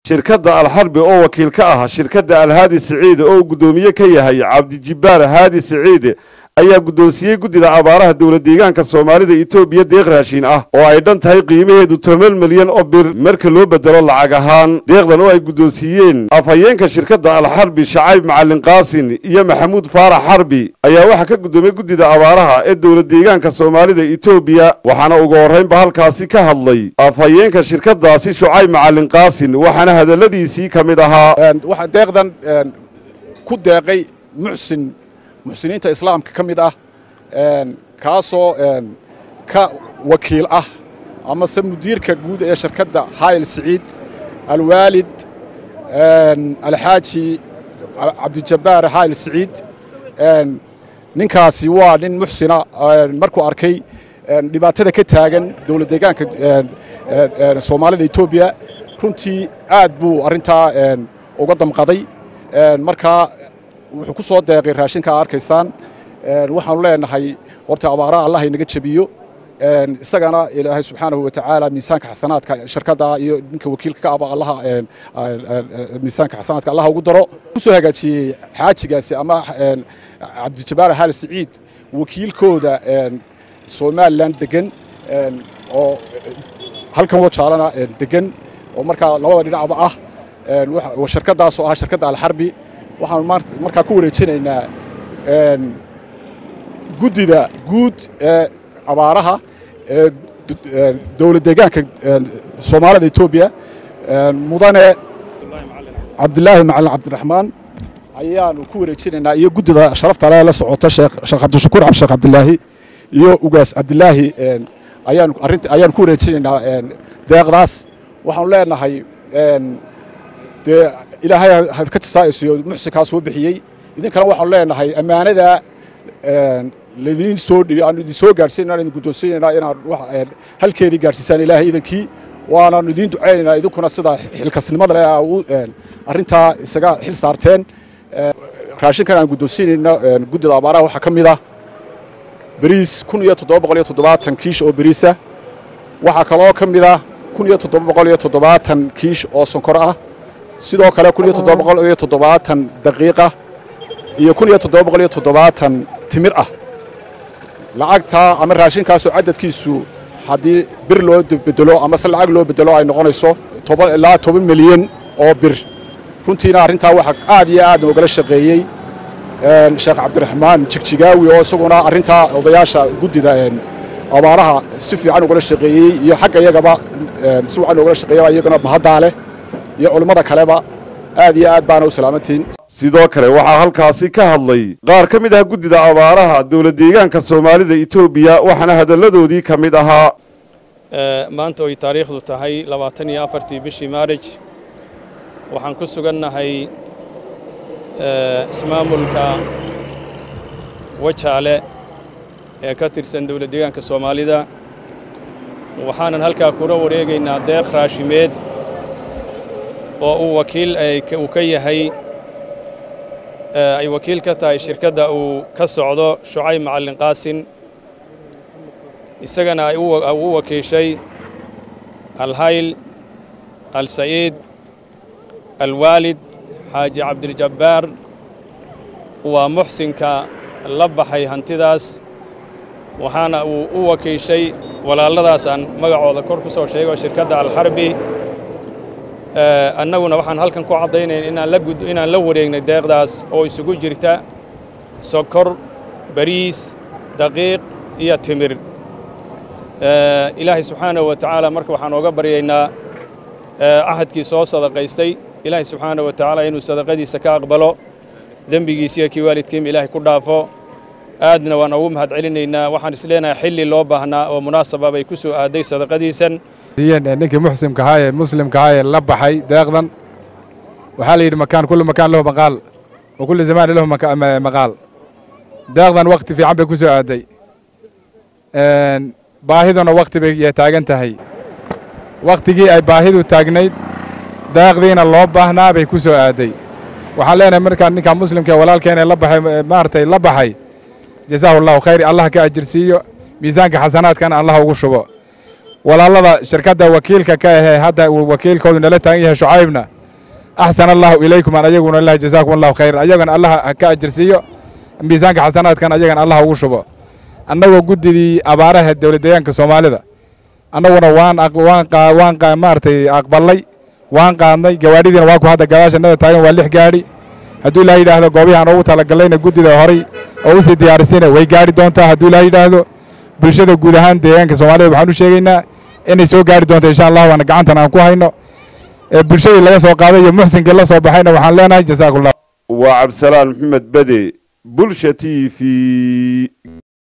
shirkadda alxarbi oo wakiil ka ah shirkadda alhaadi siciide oo guddoomiye ka yahay cabdijibbaar haadi siciide ayaa guddoonsiiyey guddida abaaraha dowla deegaanka soomaalida etoobiya deeq raashiin ah oo ay dhan tahay qiimaheedu toban milyan oo bir marka loo bedelo lacag ahaan deeqdan oo ay guddoonsiiyeen afhayeenka shirkadda alxarbi shacayb macalin qaasin iyo maxamuud faarax xarbi ayaa waxaa ka guddoomiyey guddida abaaraha ee dowla deegaanka soomaalida etoobiya waxaana ugu horraynba halkaasi ka hadlay afhayeenka shirkaddaasi shucayb macalin qaasin waxaana hadalladiisii ka mid ahaa waxaa deeqdan ku deeqay muxsin muxsiniinta islaamka ka mid ah kaasoo ka wakiil ah amase mudiirka guud ee shirkadda hayl siciid alwaalid alxaaji cabdijabbaar hayl siciid ninkaasi waa nin muxsina markuu arkay dhibaatada ka taagan dowlad deegaanka soomaalida etoobiya runtii aad buu arrintaa uga damqaday markaa wuxuu ku soo deeqay raashinka a arkaysaan waxaanu leenahay horta abaaraha allah inaga jebiyo isagana ilaahay subxaanahu watacaala miisaanka xasanaadka shirkadda iyo ninka wakiilka ka aba allaha miisaanka xasanaadka allah ugu daro kusoo hagaajiyey xaajigaasi ama cabdijabbaar haal siciid wakiilkooda somalilan degan oo halkan wajaalana degan oo markaa labada dhinacba ah shirkaddaasoo ah shirkadda alxarbi waxaanu markaa ku wareejinaynaa guddida guud ee abaaraha ee dowlad deegaanka soomaalida etoobiya mudane cabdilaahi macalin cabdiraxmaan ayaanu ku wareejinaynaa iyo guddida sharafta ale la socota sheekh cabdishakuur sheekh cabdilaahi iyo ugaas cabdilaahi ayaanu arrinta ayaanu ku wareejinaynaa deeqdaas waxaanu leenahay dee ilaahay had ka jasaa'isiyo muxsinkaa soo bixiyey idinkana waxaanu leenahay ammaanada laidiin soo dhibi aanu idin soo gaadhsiinana idin guddoonsiinaynaa inaad halkeedii gaadhsiisaan ilaahay idankii waanaanu idiin ducaynaynaa idinkuna sida xilkasnimada leh arrintaa isaga xil saarteen raashinkan aan guddoonsiinayno guddida abaaraha waxaa ka mid ah beriis kun iyo toddoba boqol iyo toddobaatan kiish oo beriisa waxaa kaloo ka mid ah kun iyo toddoba boqol iyo toddobaatan kiish oo sonkor ah sidoo kale kun iyo toddoba boqol iyo toddobaatan daqiiqa iyo kun iyo toddoba boqol iyo toddobaatan timir ah lacagtaa ama raashinkaasoo cadadkiisu haddii bir loo bedelo amase lacag loo bedelo ay noqonayso toban ilaa toban milyan oo bir runtiina arrintaa waxaa aad iyo aad noogala shaqeeyey sheekh cabdiraxmaan jigjigaawi oo isaguna arrintaa odayaasha guddida abaaraha si fiican ugala shaqeeyey iyo xagga iyagaba si wacan noogala shaqeeya iyaguna mahaddaa leh iyo culimmada kaleba aad iyo aad baana u salaamantihiin sidoo kale waxaa halkaasi ka hadlay qaar ka mid ah guddida abaaraha dowla deegaanka soomaalida etoobiya waxaana hadalladoodii ka mid ahaa maanta oy taariikhdu tahay labaatan iyo afartii bishii maarij waxaan ku sugannahay ismaamulka wajaale ee ka tirsan dowla deegaanka soomaalida waxaanan halkaa kula wareegaynaa deeq raashimeed oo uu wakiil uu ka yahay ay wakiil ka tahay shirkadda uu ka socdo shucayb macallin qaasin isagana ay u wakiishay alhayl alsa'iid alwaalid xaaji cabdiljabbaar waa muxsinka la baxay hantidaas waxaana uu u wakiishay walaalladaas aan magacooda kor ku soo sheego shirkadda alxarbi annaguna waxaan halkan ku caddaynayn inaan la wareegnay deeqdaas oo isugu jirta sokor bariis daqiiq iyo timir ilaahay subxaanahu wa tacaala marka waxaan ooga baryaynaa ahadkii soo sadaqaystay ilaahay subxaanahu wa tacaala inuu sadaqadiisa ka aqbalo dembigiisiyo kii waalidkiima ilaahay ku dhaafo aadna waan ugu mahad celinaynaa waxaan is leenahay xilli loo baahnaa oo munaasaba bay ku soo aaday sadaqadiisan ninkii muxsimka ahaa ee muslimka ahaa ee la baxay deeqdan waxaa la yidhi makaan kullu makaan lahu maqaal wa kullu zamaani lahu maqaal deeqdan wakhti fiican bay ku soo aaday baahiduna wakhti bay taagan tahay wakhtigii ay baahidu taagnayd deeqdiina loo baahnaa bay ku soo aaday waxaan leenahay markaan ninkaa muslimka ee walaalkeena la baxay maaragtay la baxay jasaahu allahu khayr allah ka ajirsiiyo miisaanka xasanaadkana allah ugu shubo walaalada shirkadda wakiilka ka ahee hadda uu wakiilkoodu nala taagan yahay shucaybna axsan allahu ilaykum aan ayaguna ilahi jazaakum allahu khayr ayagana allah ha ka ajirsiiyo miisaanka xasanaadkan ayagana allah ugu shubo annagoo guddidii abaaraha dowlad deegaanka soomaalida annaguna waan waan waan maaragtay aqbalay waan qaadnay gawaadhidiina waa ku hadda gadaashanada taagan waa lix gaadhi hadduu ilaah yidhaahdo goobihi aan ugu talagallayna guddida horay oo usii diyaarisayna way gaadhi doontaa hadduu ilaah yidhaahdo bulshada guud ahaan deegaanka soomaalida waxaan u sheegaynaa inay soo gaadhi doonto insha allah waana gacantan aan ku hayno bulshadii laga soo qaaday iyo muxsinkii la soo baxayna waxaan leenahay jazaakumullah waa cabdisalaan maxamed bede bulsha t v